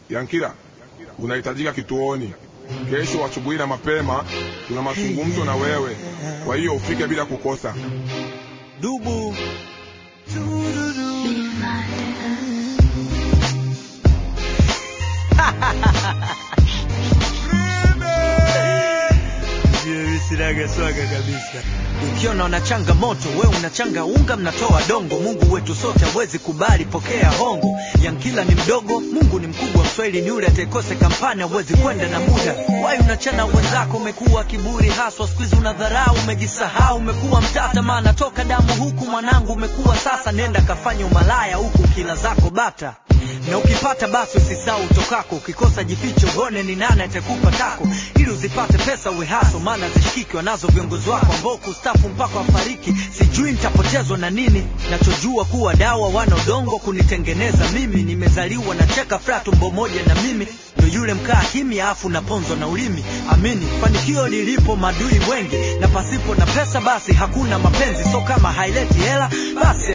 Yankila, unahitajika kituoni kesho asubuhi na mapema. Tuna mazungumzo na wewe, kwa hiyo ufike bila kukosa. Dubu sinaga swaga kabisa. Ukiona unachanga moto, we unachanga unga, mnatoa dongo. Mungu wetu sote hawezi kubali, pokea hongo. Yankila ni mdogo, Mungu ni mkubwa. Mswahili ni yule atakose kampani, hawezi kwenda na muda. Wai unachana wenzako, umekuwa kiburi haswa, siku hizi unadharau, umejisahau, umekuwa mtata, maana toka damu huku mwanangu umekuwa sasa. Nenda kafanya umalaya huku kila zako bata na ukipata basi usisahau utokako. Ukikosa jificho, uone ni nani atakupa tako, ili uzipate pesa uwe haso, maana zishikiki wanazo viongozi wako ambao kustafu mpaka wafariki. Sijui nitapotezwa na nini, nachojua kuwa dawa wana udongo kunitengeneza mimi. Nimezaliwa na cheka fra tumbo moja na mimi ndo yule mkaa kimya, afu naponzwa na ulimi. Amini fanikio lilipo madui wengi, na pasipo na pesa basi hakuna mapenzi. So kama haileti hela basi